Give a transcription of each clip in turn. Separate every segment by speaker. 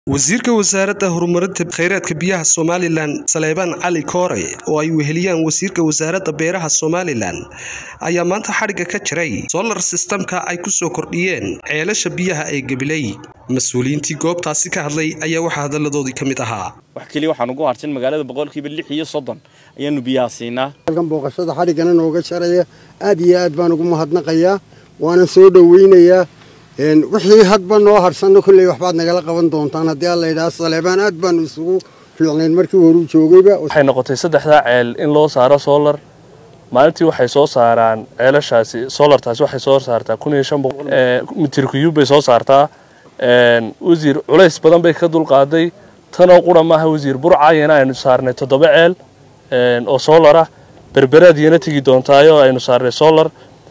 Speaker 1: wasiirka wasaaradda horumarinta kheyraadka biyaha somalilan saleebaan cali koore oo ay weheliyaan wasiirka wasaaradda beeraha somalilan ayaa maanta xadhigga ka jiray solar systemka ay ku soo kordhiyeen ceelasha biyaha ee gabiley mas-uuliyiintii goobtaasi ka hadlay ayaa waxaa hadalladoodii ka mid ahaa
Speaker 2: wax keliya waxaan ugu harsin magaalada boqolkiiba lix iyo soddon ayaanu biyaha siinaa
Speaker 3: halkan booqashada xadhiggana nooga jaraya aad iyo aad baan ugu mahadnaqayaa waana soo dhoweynayaa wixii hadba noo harsanno kolley waxbaad nagala qaban doontaan haddii alla yidhaha saleebaan aad baanu isugu fiicnayn markii horuu joogayba
Speaker 4: waxay noqotay saddexdaa ceel in loo saaro solar maalintii waxay soo saaraan ceelashaasi solartaasi waxay soo saartaa kun iyo shan boqol mitir kuyub bay soo saartaa wasiir culays badan bay ka dulqaaday tanoo qura maaha wasiir burcayana aynu saarnay toddoba ceel oo solar ah berberaadiyana tegi doontaayo aynu saarnay solar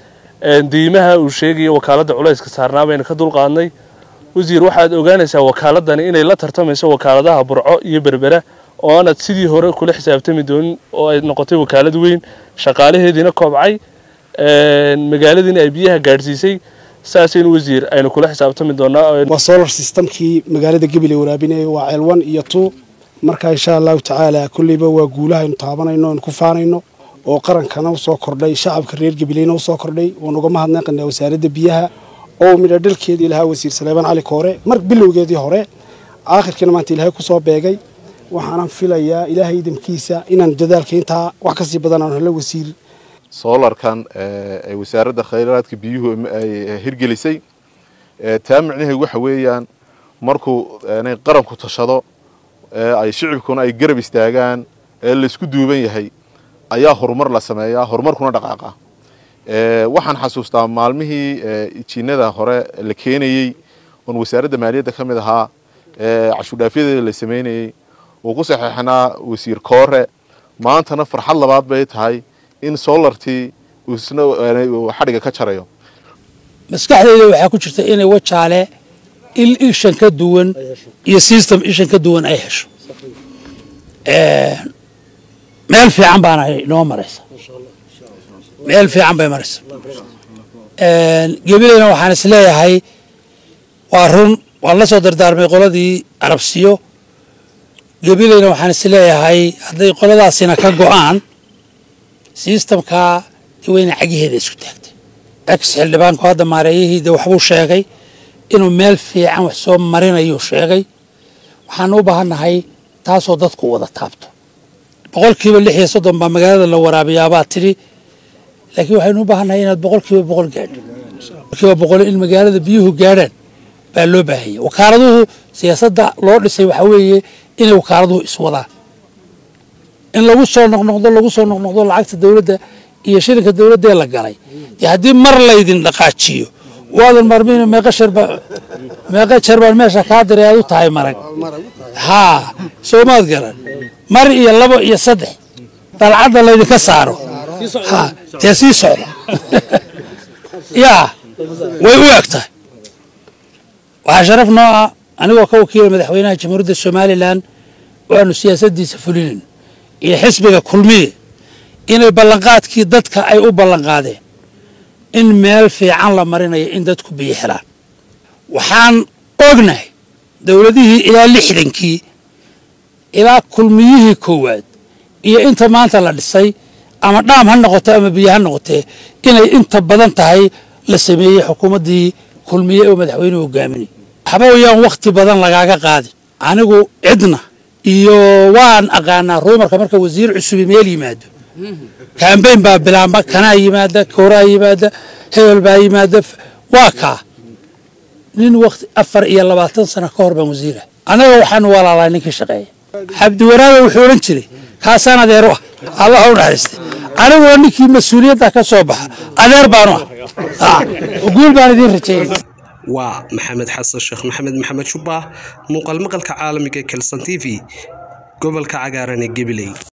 Speaker 4: diimaha uu sheegaya wakaaladda culayska saarnaa baynu ka dulqaadnay wasiir waxaad ogaanaysaa wakaaladani inay la tartamayso wakaaladaha burco iyo berbera oo aanad sidii hore kula xisaabtami doonin oo ay noqotay wakaalad weyn shaqaalaheediina koobcay magaaladiina ay biyaha gaadhsiisay saasaynu wasiir aynu kula xisaabtami doonaa
Speaker 5: waa solar systemkii magaalada gabiley waraabinaya waa ceel one iyo two marka insha allahu tacaala kolleyba waa guulaha aynu taabanayno aynu ku faanayno oo qarankana usoo kordhay shacabka reer gabileyna usoo kordhay waan uga mahadnaqanaa wasaaradda biyaha oo midha dhalkeedii lahaa wasiir saleebaan cali koore mar bilowgeedii hore aakhirkiina maanta ilaahay kusoo beegay waxaanan filayaa ilaahay idamkiisa inaan dadaalka intaa wax kasii badan aan helo wasiir
Speaker 6: soolarkan ee wasaaradda khayraadka biyuhu ay hirgelisay taa micnaheedu waxa weeyaan markuu qaranku tashado ay shicibkuna ay garab istaagaan ee laysku duuban yahay ayaa horumar la sameeyaa horumarkuna dhaqaaqa waxaan xasuustaa maalmihii jiinada hore la keenayey oon wasaaradda maaliyadda ka mid ahaa cashuurdhaafyadeeda la sameynayey uu ku saxeexnaa wasiir koore maantana farxad labaad bay tahay in solartii isna xadhiga ka jarayo
Speaker 7: maskaxdeyda waxaa ku jirta inay wajaale il ishan ka duwan iyo system ishan ka duwan ay hesho meel fiican baana inoo maraysa meel fiican bay maraysa gebileyna waxaan is leeyahay waa run waan la soo dardaarmay qoladii arabsiyo gebileyna waxaan is leeyahay hadday qoladaasina ka go-aan sistamkaa weyna cagiheeda isku taagtay ex xildhibaanku hadda maareeyihii de waxbuu sheegay inuu meel fiican wax soo marinayuu sheegay waxaan u baahannahay taasoo dadku wada taabto boqolkiiba lix iyo soddon baa magaalada la waraabiyaabaa tidhi laakiin waxaynu u baahannahay inaad boqolkiiba boqol gaadho boqolkiiba boqol in magaalada biyuhu gaadhaan baa loo baahanya wakaaladuhu siyaasadda loo dhisay waxaa weeye inay wakaaladuhu iswadaan in lagu soo noqnoqdo lagu soo noqnoqdo lacagta dowladda iyo shilinka dowladdee la galay dee haddii mar laydin dhaqaajiyo waadan marmiin meeqa sharba meeqa jeer baan meesha kaa diray aad u tahay marag haa soo maad garan mar iyo labo iyo saddex dalcadda laydinka saaro ha dee sii socda yaa way u eg tahay waxaa sharaf noo ah anigoo ka wakiila madaxweynaha jamhuuriyadda somalilan waanu siyaasaddiisa fulinin iyo xisbiga kulmiye inay ballanqaadkii dadka ay u ballanqaadeen in meel fiican la marinayo in dadku biyo helaan waxaan ognahay dowladihii ilaa lixdankii ilaa kulmiyihii koowaad iyo inta maanta la dhisay ama dhaam ha noqoto ama biyo ha noqotee inay inta badan tahay la sameeyey xukuumaddii kulmiye oo madaxweynuhu hogaaminay waxba wayaan wakhti badan lagaaga qaadin anigu cidna iyo waan aqaanaa ruumarka marka wasiir cusubi meel yimaado kambayn baa bilaamba kanaa yimaada kooraa yimaada hebel baa yimaada waa kaa nin wakti afar iyo labaatan sano ka hor baan wasiira annaga waxaanu walaalaa ninkii shaqeeya cabdiwaraabe wuxuu odhan jiray kaasaan adeero ah allah u naxariistay aniguna ninkii mas-uuliyadda ka soo baxa adeer baanu ah guul baan idiin rajaynay
Speaker 1: waa maxamed xasan sheekh maxamed maxamed shubbaah muuqaal maqalka caalamiga ee kelson t v gobolka cagaaran ee gabiley